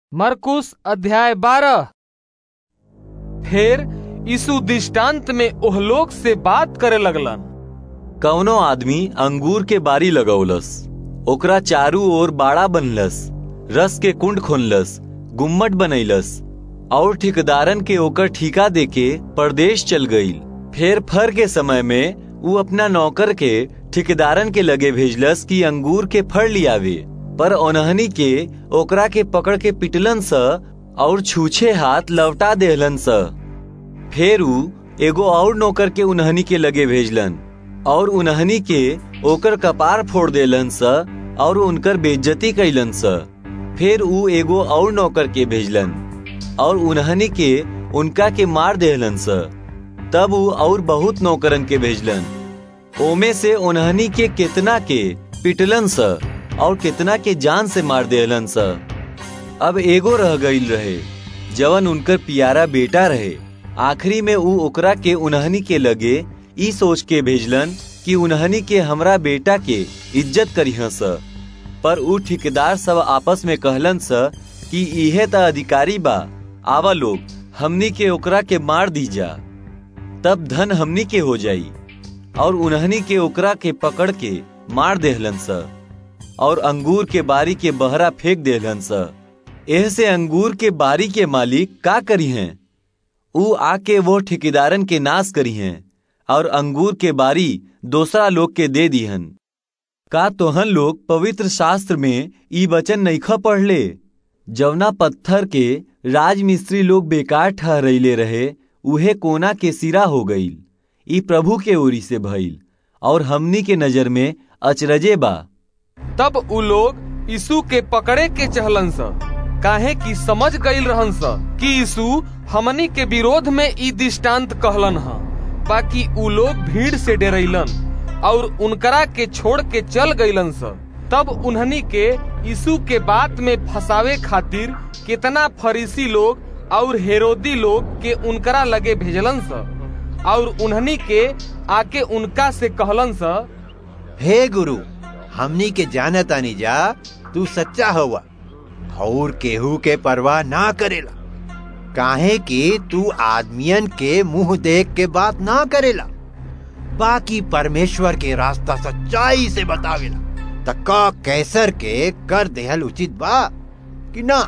मरकुस अध्याय बारह फिर यीशु दृष्टांत में ओह लोग से बात करे लगलन कवनो आदमी अंगूर के बारी लगौलस ओकरा चारू ओर बाड़ा बनलस रस के कुंड खोलस गुम्मट बनैलस और ठेकेदारन के ओकर ठिका देके परदेश चल गईल फिर फर के समय में ऊ अपना नौकर के ठेकेदारन के लगे भेजलस कि अंगूर के फर लियावे पर ओनहनी के ओकरा के पकड़ के पिटलन स और छूछे हाथ लवटा देहलन स फिर ऊ एगो और नौकर के उन्हनी के लगे भेजलन और उन्हनी के ओकर कपार फोड़ देलन स और उनकर बेइज्जती कैलन स फिर ऊ एगो और नौकर के भेजलन और उन्हनी के उनका के मार देहलन स तब ऊ और बहुत नौकरन के भेजलन ओमे से उन्हनी के कितना के पिटलन स और कितना के जान से मार देहलन स अब एगो रह गईल रहे जवन उनकर पियारा बेटा रहे आखिरी में ऊ ओकरा के उन्हनी के लगे ई सोच के भेजलन कि उन्हनी के हमरा बेटा के इज्जत करिह स पर ऊ ठेकेदार सब आपस में कहलन स कि इहे त अधिकारी बा आवा लोग हमनी के ओकरा के मार दी जा तब धन हमनी के हो जाई और उन्हनी के ओकरा के पकड़ के मार देहलन स और अंगूर के बारी के बहरा फेंक देहलन स एह से अंगूर के बारी के मालिक का करी हैं ऊ आके वो ठेकेदारन के नाश करी हैं और अंगूर के बारी दूसरा लोग के दे दीहन का तोहन लोग पवित्र शास्त्र में ई वचन नईख पढ़ले जवना पत्थर के राजमिस्त्री लोग बेकार ठहरैले रहे उहे कोना के सिरा हो गईल ई प्रभु के ओरी से भइल और हमनी के नजर में अचरजे बा तब उ लोग यीशु के पकड़े के चहलन स काहे कि समझ गईल रहन स कि यीशु हमनी के विरोध में ई दृष्टांत कहलन ह बाकी उ लोग भीड़ से डरैलन और उनकरा के छोड़ के चल गईलन स तब उन्हनी के यीशु के बात में फंसावे खातिर कितना फरीसी लोग और हेरोदी लोग के उनकरा लगे भेजलन स और उन्हनी के आके उनका से कहलन स हे गुरु हमनी के जानतानी जा तू सच्चा हवा और केहू के परवाह ना करेला काहे कि तू आदमियन के मुंह देख के बात ना करेला बाकी परमेश्वर के रास्ता सच्चाई से बतावेला त का कैसर के कर देहल उचित बा कि ना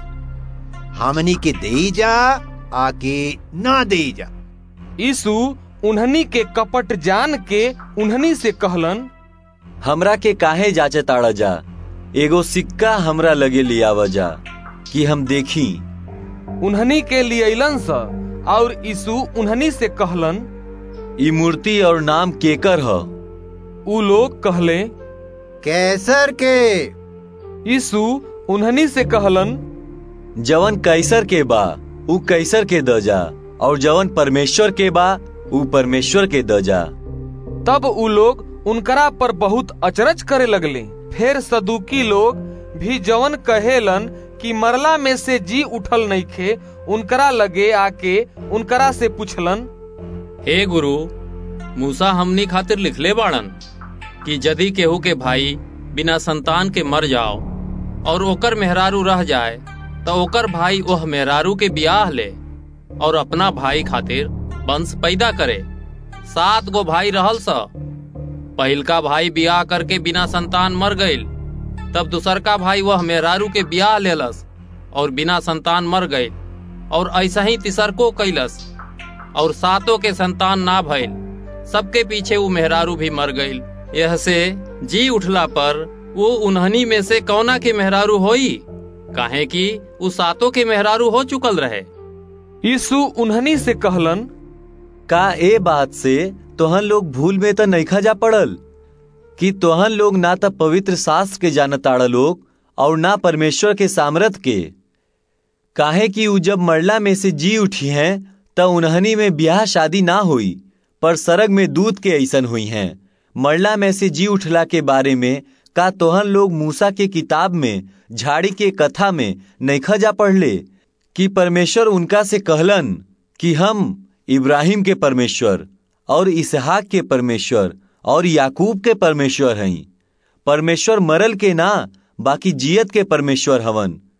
हमनी के देई जा आके ना देई जा यीशु उन्हनी के कपट जान के उन्हनी से कहलन हमरा के काहे जाचे ताड़ा जा एगो सिक्का हमरा लगे लियावा जा कि हम देखी उन्हनी के लियलन स और यीशु उन्हनी से कहलन ई मूर्ति और नाम केकर ह उ लोग कहले कैसर के यीशु उन्हनी से कहलन जवन कैसर के बा ऊ कैसर के द जा और जवन परमेश्वर के बा ऊ परमेश्वर के द जा तब उ लोग उनकरा पर बहुत अचरज करे लगले फिर सदुकी लोग भी जवन कहेलन कि मरला में से जी उठल नइखे उनकरा लगे आके उनकरा से पूछलन हे गुरु मूसा हमनी खातिर लिखले बाड़न कि यदि केहू के भाई बिना संतान के मर जाओ और ओकर मेहरारू रह जाए तो ओकर भाई ओह मेहरारू के बियाह ले और अपना भाई खातिर वंश पैदा करे सात गो भाई रहल स पहिलका भाई बियाह करके बिना संतान मर गईल तब दूसरका भाई वह मेहरारू के बियाह लेलस और बिना संतान मर गईल और ऐसा ही तिसरको कैलस और सातों के संतान ना भइल सबके पीछे वो मेहरारू भी मर गईल यह से जी उठला पर वो उन्हनी में से कौना के मेहरारू होई काहे कि वो सातों के मेहरारू हो चुकल रहे यीशु उन्हनी से कहलन का ए बात से तोहन लोग भूल में तो नईखा जा पड़ल कि तोहन लोग ना तो पवित्र शास्त्र के जानताड़ लोग और ना परमेश्वर के सामर्थ के काहे कि ऊ जब मरला में से जी उठी हैं त उन्हनी में ब्याह शादी ना हुई पर सरग में दूध के ऐसन हुई हैं मरला में से जी उठला के बारे में का तोहन लोग मूसा के किताब में झाड़ी के कथा में नईखा जा पढ़ले कि परमेश्वर उनका से कहलन कि हम इब्राहिम के परमेश्वर और इसहाक के परमेश्वर और याकूब के परमेश्वर हई परमेश्वर मरल के ना बाकी जियत के परमेश्वर हवन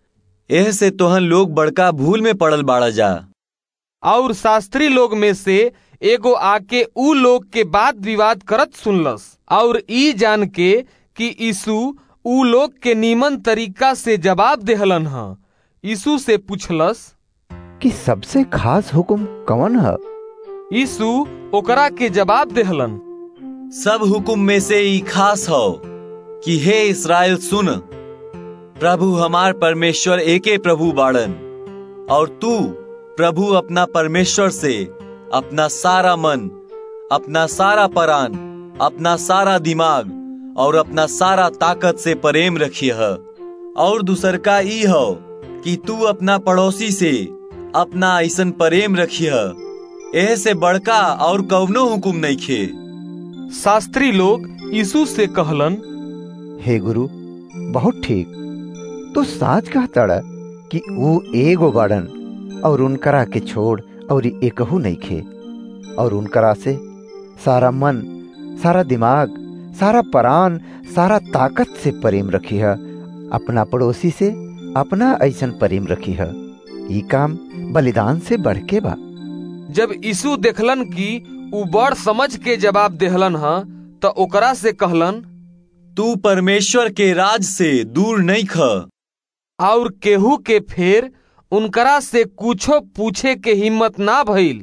एह से तोहन लोग बड़का भूल में पड़ल बाड़ा जा और शास्त्री लोग में से एगो आके ऊ लोग के बात विवाद करत सुनलस और ई जान के कि यीशु ऊ लोग के नीमन तरीका से जवाब देहलन ह यीशु से पूछलस कि सबसे खास हुक्म कौन है यीशु ओकरा के जवाब देहलन सब हुकुम में से ई खास हो कि हे इसराइल सुन प्रभु हमार परमेश्वर एके प्रभु बाड़न और तू प्रभु अपना परमेश्वर से अपना सारा मन अपना सारा परान अपना सारा दिमाग और अपना सारा ताकत से प्रेम रखिए और दूसर का ई हो कि तू अपना पड़ोसी से अपना ऐसन प्रेम रखिए एह से बड़का और कवनो हुकुम नहीं खे शास्त्री लोग यीशु से कहलन हे गुरु बहुत ठीक तो साच कहता कि वो एगो बाड़न और उनकरा के छोड़ और एकहू नहीं खे और उनकरा से सारा मन सारा दिमाग सारा परान सारा ताकत से प्रेम रखी है अपना पड़ोसी से अपना ऐसन प्रेम रखी है ये काम बलिदान से बढ़ के बा जब यीशु देखलन कि ऊ बड़ समझ के जवाब देहलन ह त ओकरा से कहलन तू परमेश्वर के राज से दूर नहीं ख और केहू के फेर उनकरा से कुछो पूछे के हिम्मत ना भइल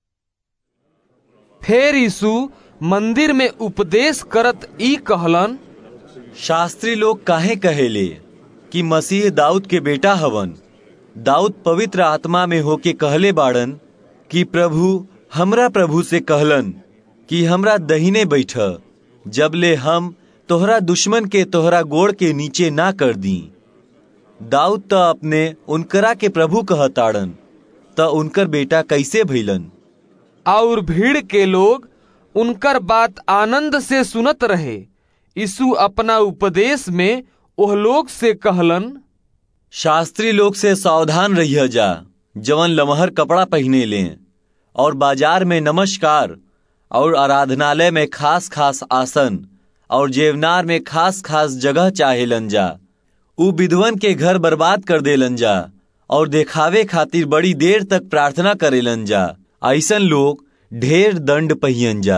फेर यीशु मंदिर में उपदेश करत ई कहलन शास्त्री लोग काहे कहेले कि मसीह दाऊद के बेटा हवन दाऊद पवित्र आत्मा में होके कहले बाड़न कि प्रभु हमरा प्रभु से कहलन कि हमरा दहीने बैठ जब ले हम तोहरा दुश्मन के तोहरा गोड़ के नीचे ना कर दी दाऊद त अपने उनकरा के प्रभु कहताड़न त उनकर बेटा कैसे भइलन और भीड़ के लोग उनकर बात आनंद से सुनत रहे यीशु अपना उपदेश में ओह लोग से कहलन शास्त्री लोग से सावधान रहिए जा जवन लमहर कपड़ा पहने लें और बाजार में नमस्कार और आराधनालय में खास खास आसन और जेवनार में खास खास जगह चाहेलन जा उ विधवन के घर बर्बाद कर देलन जा और देखावे खातिर बड़ी देर तक प्रार्थना करेलन जा ऐसन लोग ढेर दंड पहियन जा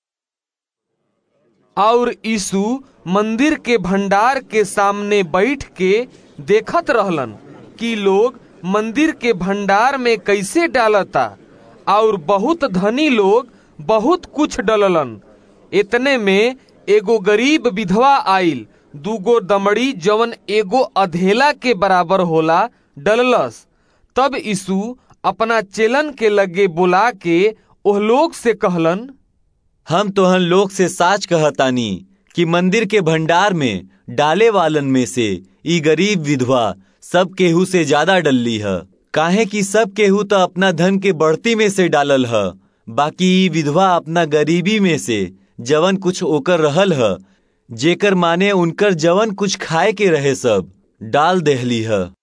और यीशु मंदिर के भंडार के सामने बैठ के देखत रहलन कि लोग मंदिर के भंडार में कैसे डालता और बहुत धनी लोग बहुत कुछ डललन इतने में एगो गरीब विधवा आइल दूगो दमड़ी जवन एगो अधेला के बराबर होला डललस तब यीशु अपना चेलन के लगे बुला के ओह लोग से कहलन हम तोहन लोग से साच कहतानी कि मंदिर के भंडार में डाले वालन में से ई गरीब विधवा सब केहू से ज्यादा डलली है काहे कि सब केहू तो अपना धन के बढ़ती में से डालल है बाकी ई विधवा अपना गरीबी में से जवन कुछ ओकर रहल है जेकर माने उनकर जवन कुछ खाए के रहे सब डाल देहली है